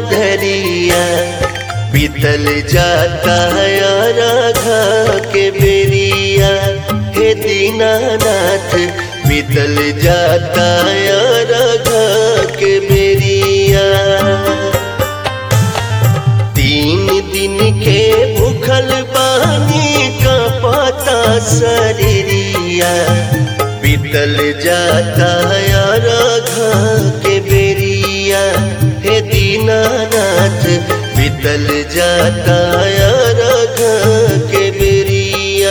धरिया बीतल जाता राघा के बेरिया हे दीनानाथ बीतल जाता राघा के बेरिया तीन दिन के भूखल बानी का पता शरीरिया बीतल जाता राघा के बेरिया हे दीनानाथ बीतल जाता राघा के बेरिया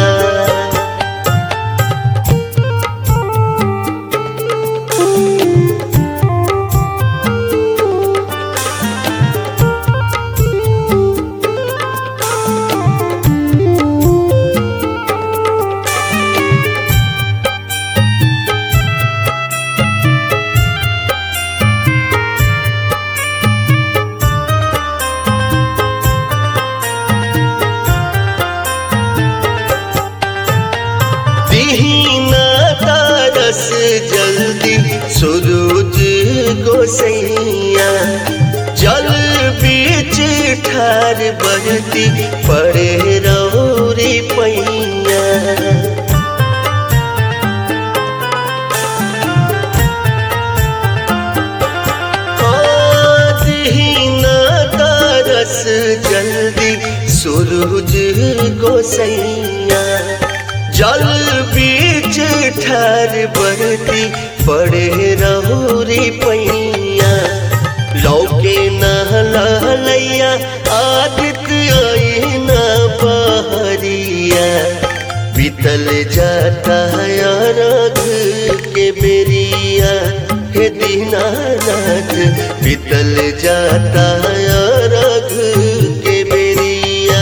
दीना तारस जल्दी सूरज गोसैया जल बीच ठार बजती पड़े रौरी पैया दीना तारस जल्दी सूरज गोसैया जल बीच ठार बरती पड़े रहोरी पैया लौके नहलैया आदित्य आई न बहरिया बीतल जाता रघ के बेरिया हे दीनानाथ बीतल जाता रघ के बेरिया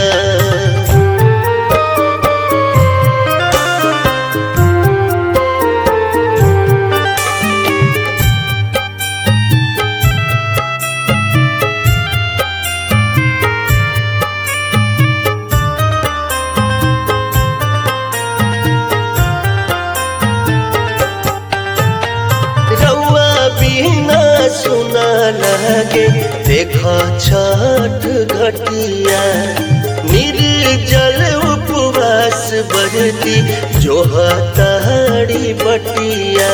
रउआ बिना सुना लगे देखा छठ घटिया निर्जल उपवास बरती जो हताड़ी बटिया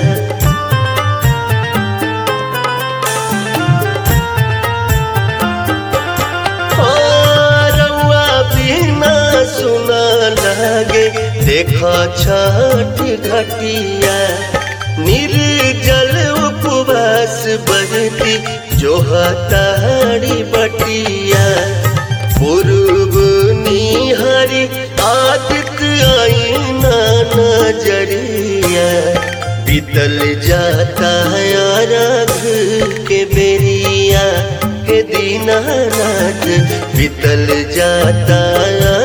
ओ, रउआ बिना सुना लगे देखा छठ घटिया निर्जल उपवास बरती जो हताड़ी बटिया पूर्व निहरी आदित्य आईना नजरिया बीतल जाता राघ के बेरिया के दीनानाथ बीतल जाता